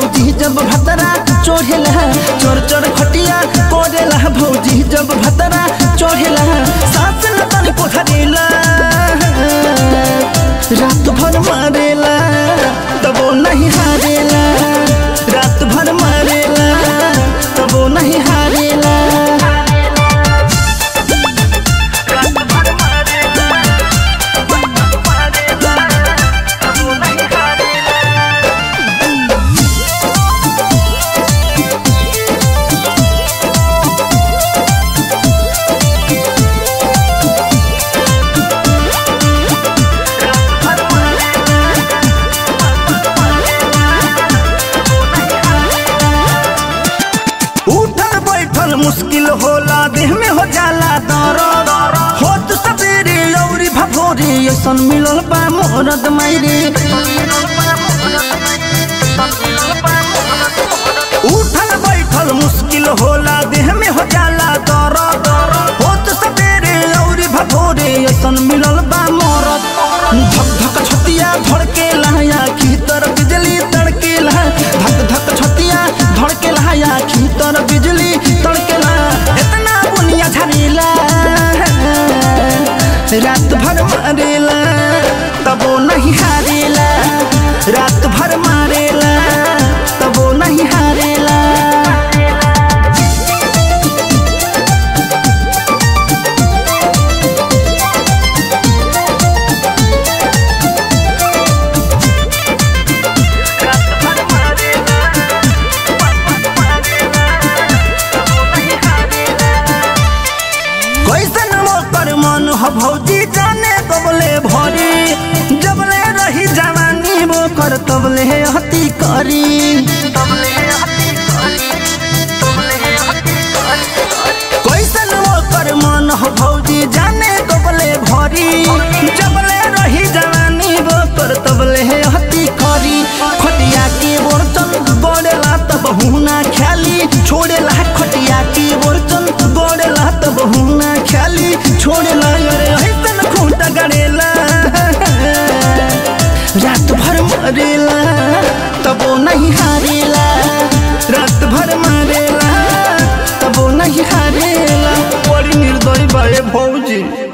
भौजी जब भतरा चढ़ेला चोर चोर खटिया कोरेला भौजी जब भतरा चढ़ेला सास न तनी पोखरेला रात भर मारेला तबो नहीं हारेला रात भर मारेला तबो नहीं हारेला उठल बैठल मुश्किल होला देह में हो जाला दर्द होत सबेरे लौरी भभोरी ऐसन मिलल बा मोरद मायरे उठल बैठल मुश्किल होला देह में हो जाला दर्द होत सबेरे लौरी भभोरी ऐसन मिलल बा मोरद धक धक छतिया धड़के लहया की तर बिजली तड़के लहा धक धक छतिया धड़के लहया की तर बिजली तड़के लहा इतना बुनिया झरेला रात भर मारेला तबो नहीं हारेला रात भर मारेला तबो नहीं हारेला कैसन मोकर मन ह भौजी जाने कबले भरी जबले रही जवानी मोकर तबले हती करी कैसन मोकर मन ह भौजी जाने कबले भरी जबले रही जवानी मोकर तबले हती करी खटिया के बर्तन गड़ेला तब हुना ख्याली छोड़ेला खटिया के बर्तन गड़ेला तब हुना ख्याली छोड़ेला अरे ऐसन खूंट गड़ेला रात भर मरेला तबो नहीं हारेला रात भर मरेला तबो नहीं हारेला बड़ी निर्दयी बाए भौजी